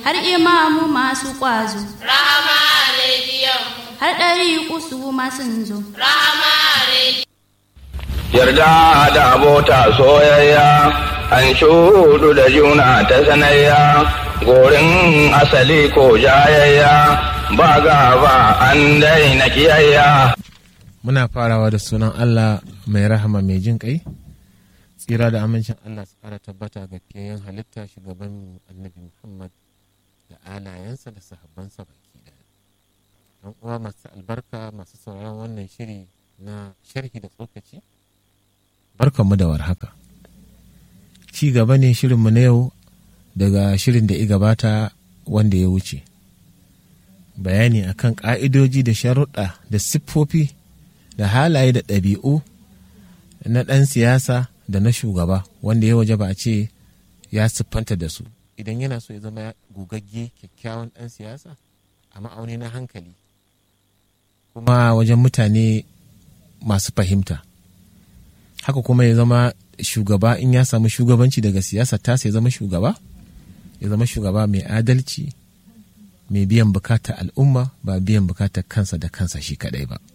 har imamu masu ƙwazo Rahama rediyon har ɗari kusu masu zo Rahama rediyon yarda da abota soyayya an shudu da juna ta sanayya gorin asali ko jayayya ba gaba an daina kiyayya muna farawa da sunan Allah mai rahama mai jin kai tsira da amincin Allah su kara tabbata ga fiyayen halitta shugaban annabi Muhammad da alayensa da sahabbansa baki daya don uwa masu albarka masu sauraron wannan shiri na sharhi da tsokaci barkanmu da warhaka ci gaba ne shirinmu na yau daga shirin da ya gabata wanda ya wuce bayani akan ƙa'idoji da sharuɗa da siffofi da halaye da ɗabi'u na ɗan siyasa da na shugaba wanda ya waje ba a ce ya siffanta da su idan yana so ya zama gugagge kyakkyawan ɗan siyasa a ma'auni na hankali kuma wajen mutane masu fahimta haka kuma ya zama shugaba in ya samu shugabanci daga siyasa ta ya zama shugaba ya zama shugaba mai adalci mai biyan bukatar al'umma ba biyan bukatar kansa da kansa shi kadai ba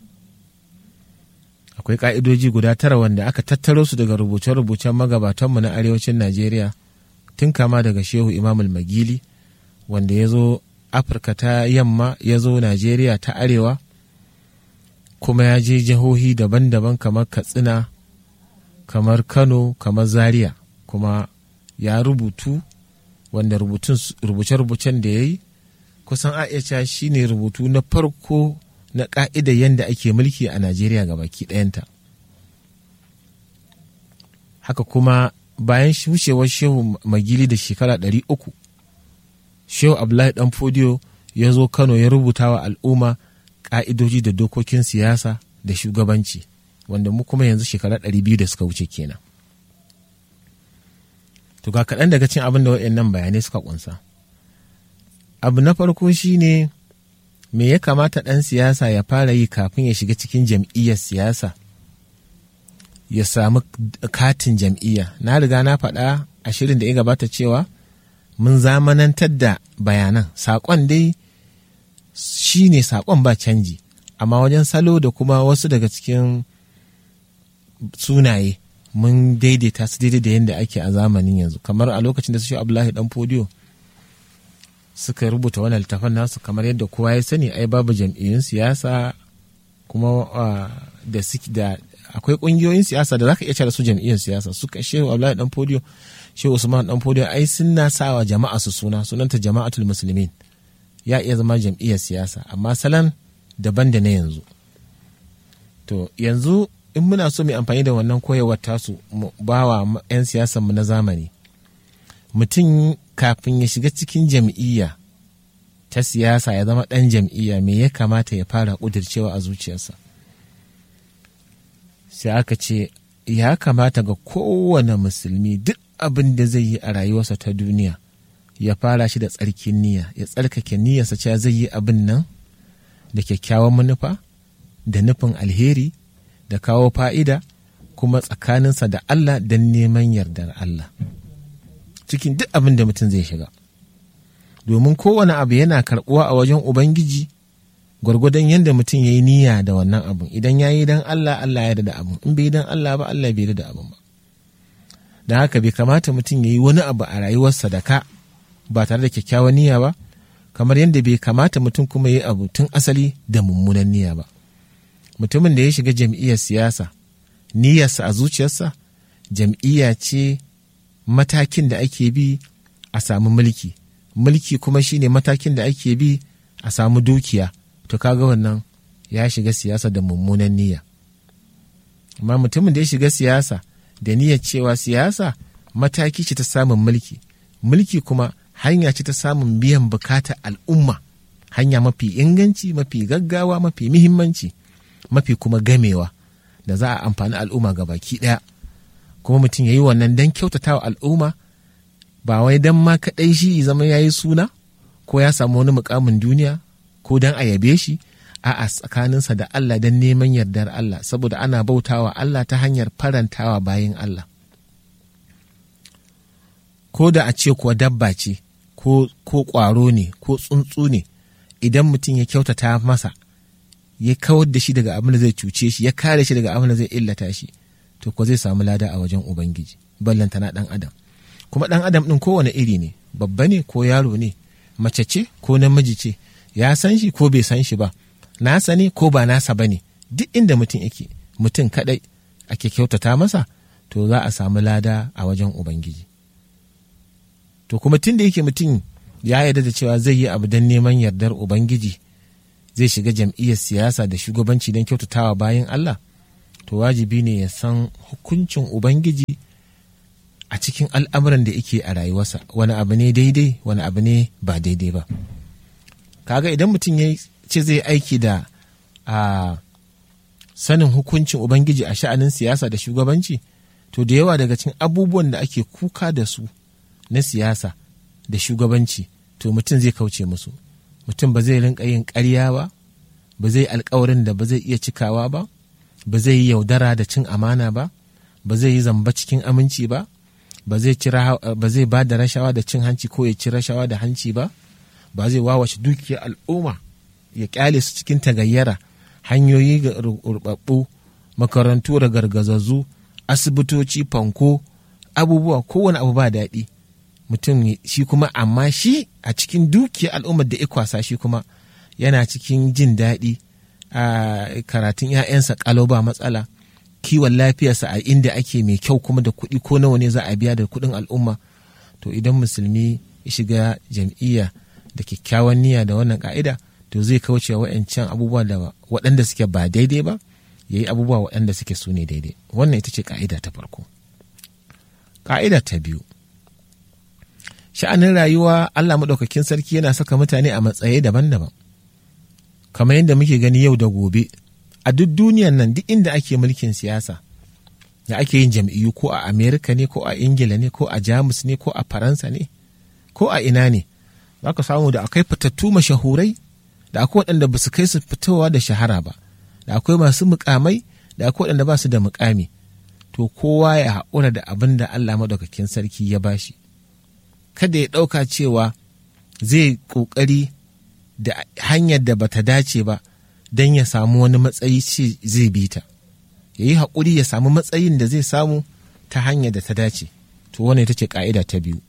akwai ka'idoji guda tara wanda aka tattaro su daga rubuce-rubucen magabatanmu na arewacin najeriya tun kama daga shehu imamul magili wanda ya zo afirka ta yamma ya zo najeriya ta arewa kuma ya je jihohi daban-daban kamar katsina kamar kano kamar zaria kuma ya rubutu wanda rubuce-rubucen da ya yi kusan a iya shi ne rubutu na farko na ƙa'idar yadda ake mulki a najeriya ga baki ɗayanta haka kuma bayan wucewar shehu magili da shekara ɗari uku shehu abdullahi dan fodiyo ya zo kano ya rubuta wa al'umma ƙa'idoji da dokokin siyasa da shugabanci wanda mu kuma yanzu shekara ɗari biyu da suka wuce kenan to ga kaɗan daga cin abin da waɗannan bayanai suka ƙunsa abu na farko shine me ya kamata ɗan siyasa ya fara yi kafin ya shiga cikin jam'iyyar siyasa ya samu katin jam'iyya na riga na faɗa a shirin da ya gabata cewa mun zamanantar da bayanan saƙon dai shi ne saƙon ba canji amma wajen salo da kuma wasu daga cikin sunaye mun daidaita su daidai da yadda ake a zamanin yanzu kamar a lokacin da su shi abdullahi dan fodiyo suka rubuta wannan littafin nasu kamar yadda kowa ya sani ai babu jam'iyyun siyasa kuma da da akwai kungiyoyin siyasa da zaka iya cire su jam'iyyun siyasa suka shehu Abdullahi dan Fodiyo shehu Usman dan Fodiyo ai suna sawa jama'a su suna sunanta jama'atul muslimin ya iya zama jam'iyyar siyasa amma salan daban da na yanzu to yanzu in muna so mu amfani da wannan koyarwar tasu mu bawa 'yan siyasan mu na zamani mutum kafin ya shiga cikin jam'iyya ta siyasa ya zama ɗan jam'iyya me ya kamata ya fara ƙudircewa a zuciyarsa sai aka ce ya kamata ga kowane musulmi duk abin da zai yi a rayuwarsa ta duniya ya fara shi da tsarkin niyya ya tsarkake niyyarsa cewa zai yi abin nan da kyakkyawan manufa da nufin alheri da kawo fa'ida kuma tsakaninsa da Allah don neman yardar Allah. cikin duk abin da mutum zai shiga domin kowane abu yana karɓuwa a wajen ubangiji gwargwadon yadda mutum ya yi niyya da wannan abun idan ya yi don allah allah ya da abun in bai yi don allah ba allah bai da abun ba da haka bai kamata mutum ya yi wani abu a rayuwarsa da ka ba tare da kyakkyawan niyya ba kamar yadda bai kamata mutum kuma ya yi abu tun asali da mummunan niyya ba mutumin da ya shiga jam'iyyar siyasa niyyarsa a zuciyarsa jam'iyya ce matakin da ake bi a samu mulki mulki kuma shine matakin da ake bi a samu dukiya to kaga wannan ya shiga siyasa da mummunan niyya amma mutumin da ya shiga siyasa da niyyar cewa siyasa mataki ce ta samun mulki mulki kuma hanya ce ta samun biyan bukatar al'umma hanya mafi inganci mafi gaggawa mafi muhimmanci mafi kuma gamewa da za a amfani al'umma ga baki ɗaya kuma mutum ya yi wannan don kyautata wa al'umma ba wai don ma kaɗai shi zama ya yi suna ko ya samu wani mukamin duniya ko don a yabe shi a'a tsakaninsa da Allah don neman yardar Allah saboda ana bautawa Allah ta hanyar farantawa bayan Allah ko da a ce kuwa dabba ce ko ƙwaro ne ko tsuntsu ne idan mutum ya kyautata masa ya kawar da shi daga abin da zai cuce shi ya kare shi daga abin da zai illata shi to ko zai samu lada a wajen ubangiji ballantana ɗan adam kuma ɗan adam ɗin kowane iri ne babba ne ko yaro ne mace ce ko namiji ce ya san shi ko bai san shi ba nasa ne ko ba nasa ba ne duk inda mutum yake mutum kaɗai ake kyautata masa to za a samu lada a wajen ubangiji to kuma tun da yake mutum ya yarda da cewa zai yi abu don neman yardar ubangiji zai shiga jam'iyyar siyasa da shugabanci don kyautatawa bayan allah to wajibi ne ya san hukuncin ubangiji a cikin al'amuran da yake a rayuwarsa wani abu ne daidai wani abu ne ba daidai ba kaga idan mutum ya ce zai aiki da a sanin hukuncin ubangiji a sha'anin siyasa da shugabanci to da yawa daga cikin abubuwan da ake kuka da su na siyasa da shugabanci to mutum zai kauce musu mutum ba zai rinka yin ƙarya ba ba zai alkawarin da ba zai iya cikawa ba ba zai yi yaudara da cin amana ba ba zai yi zamba cikin aminci ba ba zai ba zai ba da rashawa da cin hanci ko ya ci rashawa da hanci ba ba zai wawace dukiyar al'umma ya kyale su cikin tagayyara hanyoyi ga rubabbu makarantu da gargazazzu asibitoci fanko abubuwa kowane abu ba daɗi mutum shi kuma amma shi a cikin dukiyar al'ummar da ikwasa shi kuma yana cikin jin daɗi a karatun 'ya'yansa kalau ba matsala kiwon lafiyarsa a inda ake mai kyau kuma da kuɗi ko nawa ne za a biya da kuɗin al'umma to idan musulmi ya shiga jam'iyya da kyakkyawan niyya da wannan ka'ida to zai kauce wa'ancan abubuwa da waɗanda suke ba daidai ba ya yi abubuwa waɗanda suke su ne daidai wannan ita ce ka'ida ta farko ka'ida ta biyu sha'anin rayuwa allah maɗaukakin sarki yana saka mutane a matsayi daban-daban kamar yadda muke gani yau da gobe a duk duniyan nan duk inda ake mulkin siyasa da ake yin jam'iyyu ko a amerika ne ko a ingila ne ko a jamus ne ko a faransa ne ko a ina ne za ka samu da akwai fitattu mashahurai da akwai waɗanda ba su kai su fitowa da shahara ba da akwai masu mukamai da akwai waɗanda ba su da mukami to kowa ya haƙura da abin da allah maɗaukakin sarki ya bashi kada ya ɗauka cewa zai ƙoƙari da hanyar da bata dace ba don ya samu wani matsayi ce zai bi ta ya yi haƙuri ya samu matsayin da zai samu ta hanyar da ta dace to wannan ita ce ƙa'ida ta biyu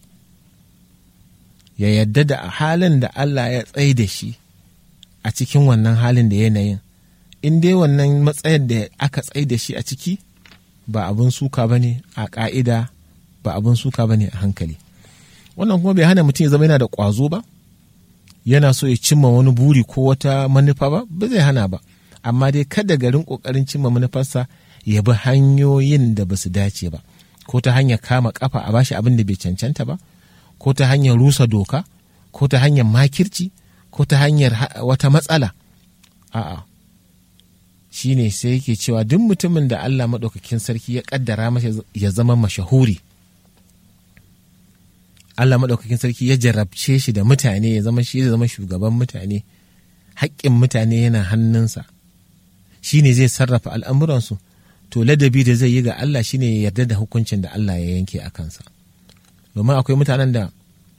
ya yadda da halin da Allah ya tsaye da shi a cikin wannan halin da yanayin in dai wannan matsayin da aka tsaye da shi a ciki ba abin suka ba ne a ƙa'ida ba abin suka ba ne a hankali wannan kuma bai hana mutum ya zama yana da ƙwazo ba yana so ya cimma wani buri ko wata manufa ba ba zai hana ba amma dai kada garin kokarin cimma manufarsa ya bi hanyoyin da ba su dace ba ko ta hanyar kama kafa a bashi abin da bai cancanta ba ko ta hanyar rusa doka ko ta hanyar makirci ko ta hanyar wata matsala a'a shi ne sai yake cewa duk mutumin da Allah maɗaukakin sarki ya ƙaddara masa ya zama mashahuri Allah maɗaukakin sarki ya jarabce shi da mutane ya zama shi ya zama shugaban mutane haƙƙin mutane yana hannunsa shi ne zai sarrafa al'amuransu to ladabi da zai yi ga Allah shi ne ya yarda da hukuncin da Allah ya yanke a kansa domin akwai mutanen da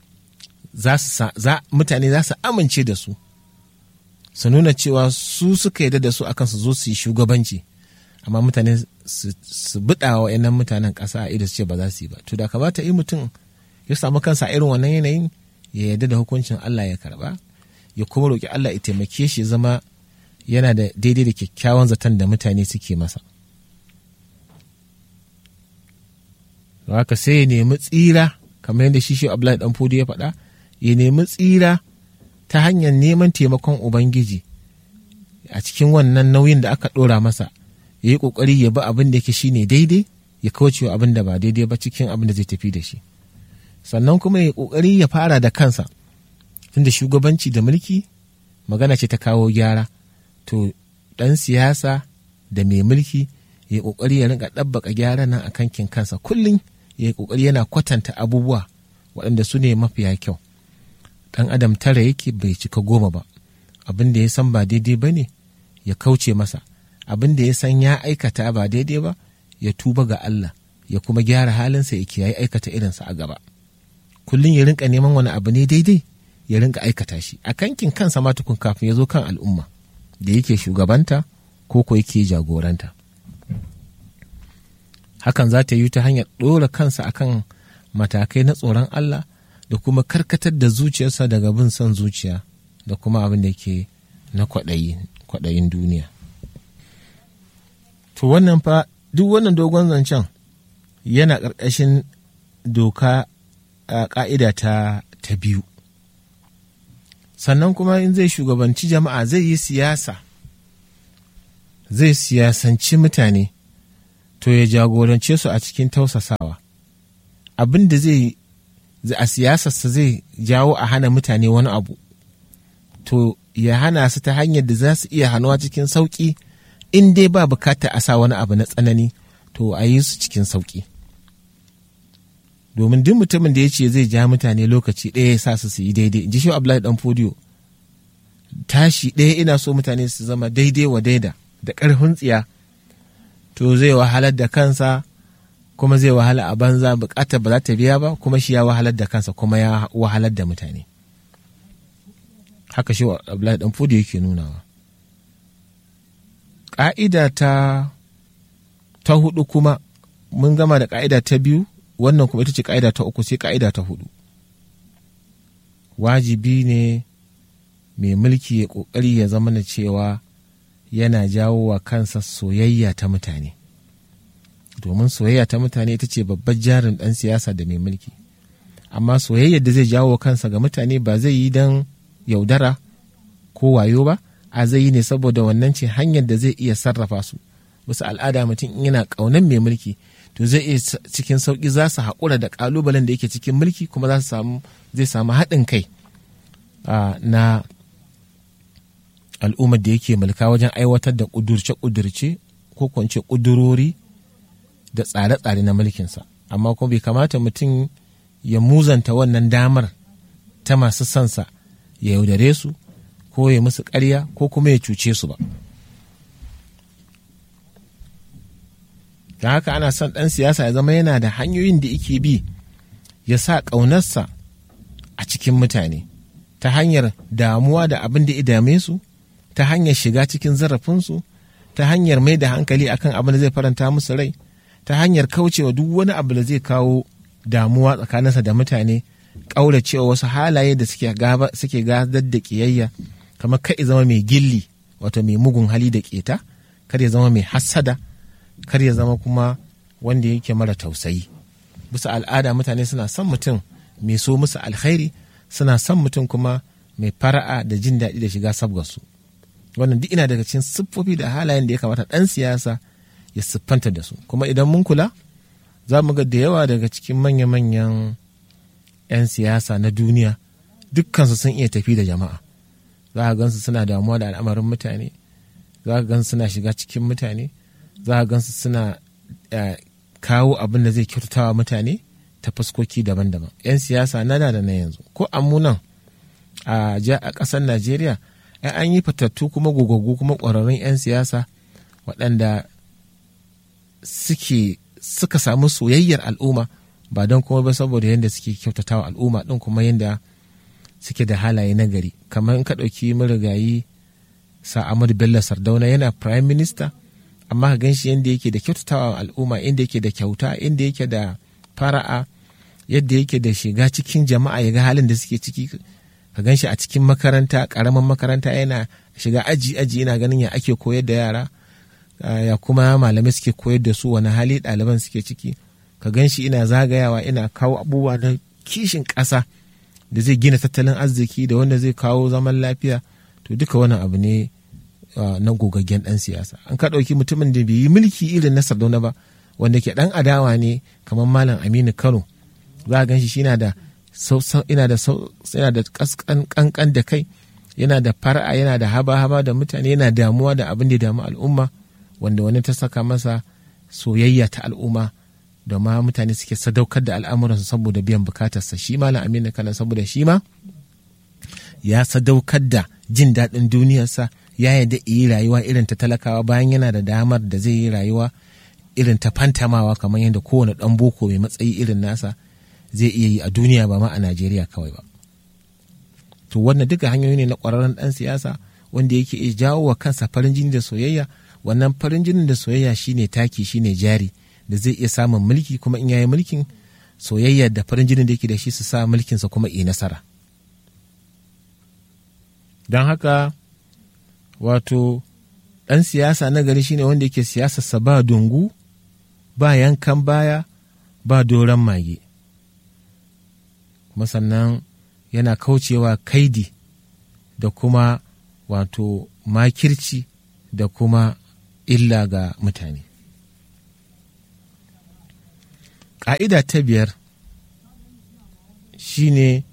mutane za su amince da su su nuna cewa su suka yarda da su akan su zo su yi shugabanci amma mutane su buɗa wa yanan mutanen ƙasa a ido su ce ba za su yi ba to da kamata yi mutum ya samu kansa irin wannan yanayin ya yarda da hukuncin Allah ya karba ya kuma roƙi Allah ya taimake shi zama yana da daidai da kyakkyawan zaton da mutane suke masa haka sai ya nemi tsira kamar yadda shi shi Abdullahi dan Fodi ya faɗa ya nemi tsira ta hanyar neman taimakon Ubangiji a cikin wannan nauyin da aka ɗora masa ya yi ƙoƙari ya bi abin da yake shine daidai ya kauce abin da ba daidai ba cikin abin da zai tafi da shi sannan kuma ya ƙoƙari ya fara da kansa tunda shugabanci da mulki magana ce ta kawo gyara to ɗan siyasa da mai mulki ya ƙoƙari ya rinka ɗabbaka gyara nan a kankin kansa kullum ya yi ƙoƙari yana kwatanta abubuwa waɗanda su ne mafiya kyau ɗan adam tara yake bai cika goma ba abin da ya san ba daidai ba ne ya kauce masa abin da ya san ya aikata ba daidai ba ya tuba ga Allah ya kuma gyara halinsa ya kiyaye aikata irinsa a gaba kullum ya rinka neman wani abu ne daidai ya rinka aikata shi a kankin kansa ma tukun kafin ya zo kan al'umma da yake shugabanta ko ko yake jagoranta hakan za ta yi ta hanyar ɗora kansa akan matakai na tsoron Allah da kuma karkatar da zuciyarsa daga bin son zuciya da kuma abin da ke na kwaɗayin duniya to wannan fa duk wannan dogon zancen yana ƙarƙashin doka a ƙa'ida ta, ta biyu sannan kuma in zai shugabanci jama'a zai yi siyasa zai siyasanci mutane to ya jagorance su a cikin tausasawa abin da zai a siyasarsa zai jawo a hana mutane wani abu to ya hana su ta hanyar da za su iya hannuwa cikin sauƙi in dai ba bukata a sa wani abu na tsanani to a yi su cikin sauƙi domin duk mutumin da ya ce zai ja mutane lokaci ɗaya ya sa su su yi daidai ji shi Abdullahi dan fodiyo tashi ɗaya ina so mutane su zama daidai wa daida da ƙarfin tsiya to zai wahalar da kansa kuma zai wahala a banza bukatar ba za ta biya ba kuma shi ya wahalar da kansa kuma ya wahalar da mutane haka shi Abdullahi dan fodiyo yake nunawa ƙa'ida ta ta hudu kuma mun gama da ƙa'ida ta biyu wannan kuma ita ce ƙa'ida ta uku sai ƙa'ida ta hudu wajibi ne mai mulki ya ƙoƙari ya zama na cewa yana jawo wa kansa soyayya ta mutane domin soyayya ta mutane ita ce babbar jarin ɗan siyasa da mai mulki amma soyayyar da zai jawo wa kansa ga mutane ba zai yi don yaudara ko wayo ba a zai yi ne saboda wannan ce hanyar da zai iya sarrafa su wasu al'ada mutum in yana ƙaunar mai mulki to zai iya cikin sauƙi za su haƙura da ƙalubalen da yake cikin mulki kuma za su samu zai samu haɗin kai na al'ummar da yake mulka wajen aiwatar da ƙudurce-ƙudurce ko kwance ƙudurori da tsare-tsare na mulkinsa amma kuma bai kamata mutum ya muzanta wannan damar ta masu sansa ya yaudare su ko ya musu ƙarya ko kuma ya cuce su ba da haka ana son ɗan siyasa ya zama yana da hanyoyin da yake bi ya sa ƙaunarsa a cikin mutane ta hanyar damuwa da abin da ya dame su ta hanyar shiga cikin zarafinsu ta hanyar mai da hankali akan abin da zai faranta musu rai ta hanyar kaucewa duk wani abu da zai kawo damuwa tsakaninsa da mutane ƙauracewa wasu halaye da suke gadar da ƙiyayya kamar kai zama mai gilli wato mai mugun hali da ƙeta kar ya zama mai hassada kar ya zama kuma wanda yake mara tausayi bisa al'ada mutane suna son mutum mai so musu alkhairi suna son mutum kuma mai fara'a da jin daɗi da shiga sabgarsu wannan duk ina daga cikin siffofi da halayen da ya kamata ɗan siyasa ya siffanta da su kuma idan mun kula za mu ga da yawa daga cikin manya-manyan 'yan siyasa na duniya dukkansu sun iya tafi da jama'a za a gansu suna damuwa da al'amarin mutane za a gansu suna shiga cikin mutane za a gansu suna kawo abin da zai kyautatawa mutane ta fuskoki daban-daban 'yan siyasa na da na yanzu ko amunan a ƙasar najeriya an yi fatattu kuma gogaggu kuma ƙwararrun 'yan siyasa waɗanda suke suka samu soyayyar al'umma ba don kuma ba saboda yadda suke kyautatawa al'umma ɗin kuma yadda suke da halaye na gari kamar in ka ɗauki marigayi sa Ahmadu Bello Sardauna yana prime minister amma ka gan shi yadda yake da kyautatawa al'umma inda yake da kyauta inda yake da fara'a yadda yake da shiga cikin jama'a ya ga halin da suke ciki ka gan shi a cikin makaranta karamin makaranta yana shiga aji aji yana ganin ya ake koyar da yara ya kuma malamai suke koyar da su wani hali ɗaliban suke ciki ka gan shi ina zagayawa ina kawo abubuwa na kishin ƙasa da zai gina tattalin arziki da wanda zai kawo zaman lafiya to duka wani abu ne na gogaggen ɗan siyasa an ka ɗauki mutumin da bai yi mulki irin na sardauna ba wanda ke ɗan adawa ne kamar malam aminu kano za a gan shi yana da yana da yana da kankan da kai yana da fara'a yana da haba-haba da mutane yana damuwa da abin da damu al'umma wanda wani ta saka masa soyayya ta al'umma da ma mutane suke sadaukar da al'amuransu saboda biyan bukatarsa shi malam aminu kana saboda shi ma ya sadaukar da jin daɗin duniyarsa ya yarda yi rayuwa irin ta talakawa bayan yana da damar da zai yi rayuwa irin ta fantamawa kamar yadda kowane ɗan boko mai matsayi irin nasa zai iya yi a duniya ba ma a najeriya kawai ba to wannan duka hanyoyi ne na ƙwararren ɗan siyasa wanda yake iya jawo wa kansa farin jini da soyayya wannan farin jinin da soyayya shine taki shine jari da zai iya samun mulki kuma in yayi mulkin soyayya da farin jinin da yake da shi su sa mulkinsa kuma yi nasara don haka wato ɗan siyasa na gari shine wanda yake siyasarsa ba dungu ba yankan baya ba doron mage kuma sannan yana kaucewa kaidi da kuma wato makirci da kuma illa ga mutane ƙa'ida ta biyar shine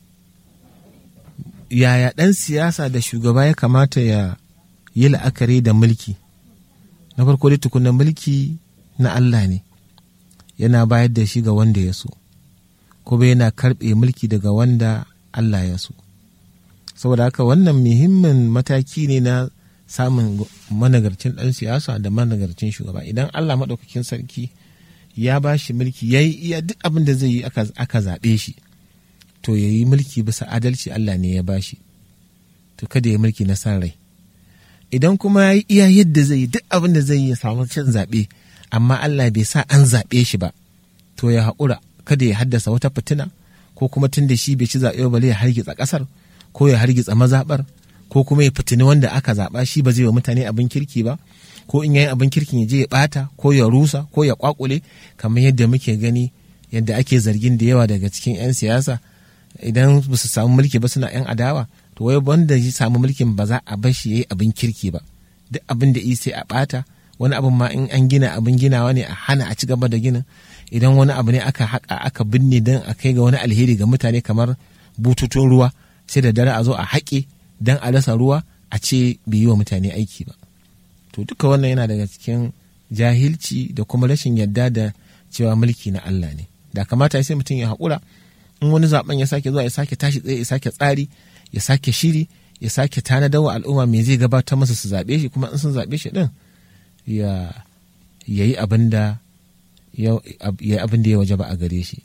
yaya ɗan siyasa da shugaba ya kamata ya yi la'akari da mulki na farko dai tukunan mulki na Allah ne yana bayar da shi ga wanda ya so kuma yana karɓe mulki daga wanda Allah ya so saboda haka wannan muhimmin mataki ne na samun managarcin ɗan siyasa da managarcin shugaba idan Allah maɗaukakin sarki ya ba shi mulki ya yi iya duk abin da zai yi aka zaɓe shi to ya yi mulki bisa adalci Allah ne ya ba shi to kada ya mulki na san rai idan kuma ya yi iya yadda zai yi duk abin da zai yi ya samu cin zaɓe amma Allah bai sa an zaɓe shi ba to ya haƙura kada ya haddasa wata fitina ko kuma tun da shi bai ci zaɓe ba ya hargitsa ƙasar ko ya hargitsa mazaɓar ko kuma ya fitini wanda aka zaɓa shi ba zai wa mutane abin kirki ba ko in yayi abin kirkin ya je ya ɓata ko ya rusa ko ya kwakule kamar yadda muke gani yadda ake zargin da yawa daga cikin 'yan siyasa idan ba su samu mulki ba suna 'yan adawa to wai wanda ya samu mulkin ba za a bar shi ya yi abin kirki ba duk abin da sai a ɓata wani abin ma in an gina abin ginawa ne a hana a ci gaba da ginin idan wani abu ne aka haƙa aka binne don a kai ga wani alheri ga mutane kamar bututun ruwa sai da dare a zo a haƙe don a rasa ruwa a ce bai yi wa mutane aiki ba to duka wannan yana daga cikin jahilci da kuma rashin yadda da cewa mulki na Allah ne da kamata sai mutum ya haƙura in wani zaben ya sake zuwa ya sake tashi tsaye ya sake tsari ya sake shiri ya sake tanadar wa al'umma me zai gabatar masa su zaɓe shi kuma in sun zaɓe shi ɗin ya yi abin da ya abin da ya waje ba a gare shi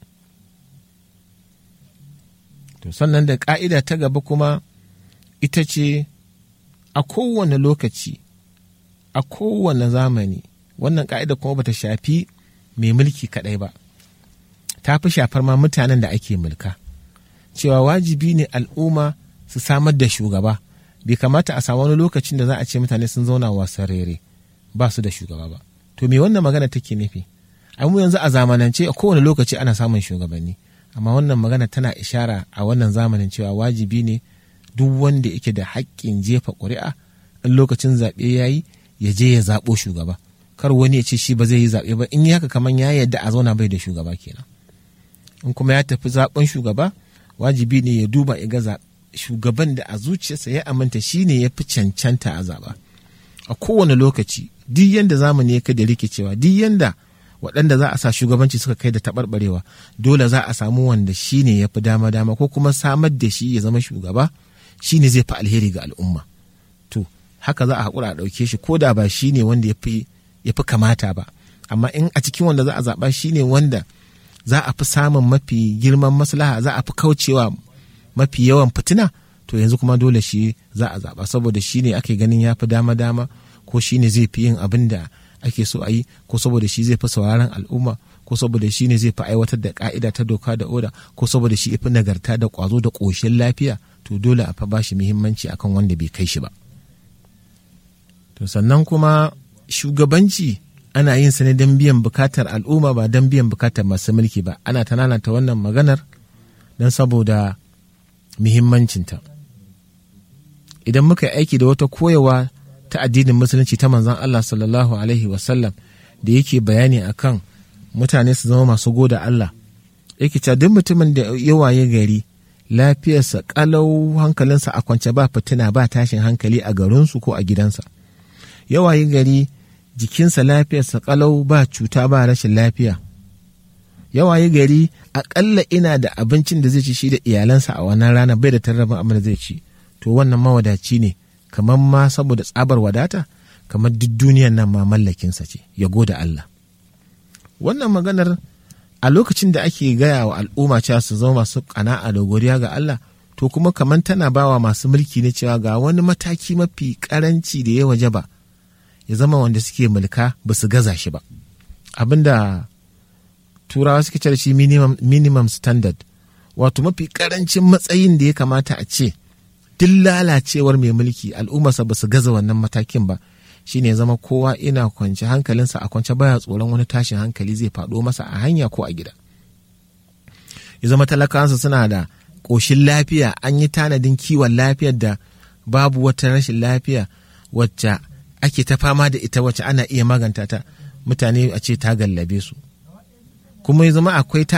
to sannan da ƙa'ida ta gaba kuma ita ce a kowane lokaci a kowane zamani wannan ƙa'ida kuma bata shafi mai mulki kaɗai ba ta fi shafar ma mutanen da ake mulka cewa wajibi ne al'umma su samar da shugaba bai kamata a samu wani lokacin da za a ce mutane sun zauna wasan rere ba su da shugaba ba to me wannan magana take nufi ai mu yanzu a zamanance a kowane lokaci ana samun shugabanni amma wannan magana tana ishara a wannan zamanin cewa wajibi ne duk wanda yake da haƙƙin jefa ƙuri'a in lokacin zaɓe ya yi ya je ya zaɓo shugaba kar wani ya ce shi ba zai yi zaɓe ba in yi haka kamar ya yadda a zauna bai da shugaba kenan in kuma ya tafi zaɓen shugaba wajibi ne ya duba ya ga shugaban da a zuciyarsa ya aminta shi ne ya fi cancanta a zaɓa a kowane lokaci duk yanda zamani ya kai da rikicewa duk yanda waɗanda za a sa shugabanci suka kai da taɓarɓarewa dole za a samu wanda shi ne ya fi dama dama ko kuma samar da shi ya zama shugaba shi ne zai fi alheri ga al'umma to haka za a haƙura a ɗauke shi ko da ba shi ne wanda ya fi kamata ba amma in a cikin wanda za a zaɓa shi ne wanda za a fi samun mafi girman maslaha za a fi kaucewa mafi yawan fitina to yanzu kuma dole shi za a zaɓa saboda shi ne ake ganin ya fi dama dama ko shi ne zai fi yin abin da ake so a yi ko saboda shi zai fi sauraron al'umma ko saboda shi ne zai fi aiwatar da ka'ida ta doka da oda ko saboda shi fi nagarta da kwazo da ƙoshin lafiya to dole a fa bashi muhimmanci akan wanda bai kai shi ba to sannan kuma shugabanci ana yin sa ne don biyan bukatar al'umma ba don biyan bukatar masu mulki ba ana ta wannan maganar don saboda muhimmancinta idan muka yi aiki da wata koyawa ta addinin musulunci ta manzan Allah sallallahu alaihi wasallam da yake bayani akan mutane su zama masu goda Allah yake cewa duk mutumin da ya waye gari lafiyarsa kalau hankalinsa a kwance ba fitina ba tashin hankali a garinsu ko a gidansa ya waye gari jikinsa lafiyarsa kalau ba cuta ba rashin lafiya ya waye gari akalla ina da abincin da zai ci shi da iyalansa a wannan rana bai da tarrabin abin da zai ci to wannan mawadaci ne kamar ma saboda tsabar wadata kamar duk duniyan nan ma mallakinsa ce ya goda Allah wannan maganar a lokacin da ake gaya wa al'umma cewa su zama masu ƙana'a da godiya ga Allah to kuma kamar tana bawa masu mulki ne cewa ga wani mataki mafi karanci da ya waje ba ya zama wanda suke mulka ba su gaza shi ba abinda turawa suke cire shi minimum, minimum standard wato mafi karancin matsayin da ya kamata a ce duk lalacewar mai mulki al'ummarsa ba su gaza wannan matakin ba shine ya zama kowa ina kwance hankalinsa a kwance baya tsoron wani tashin hankali zai faɗo masa a hanya ko a gida ya zama talakawansa suna da ƙoshin lafiya an yi tanadin kiwon lafiyar da babu wata rashin lafiya wacce ake ta fama da ita wacce ana iya maganta ta mutane a ce ta gallabe su kuma ya zama akwai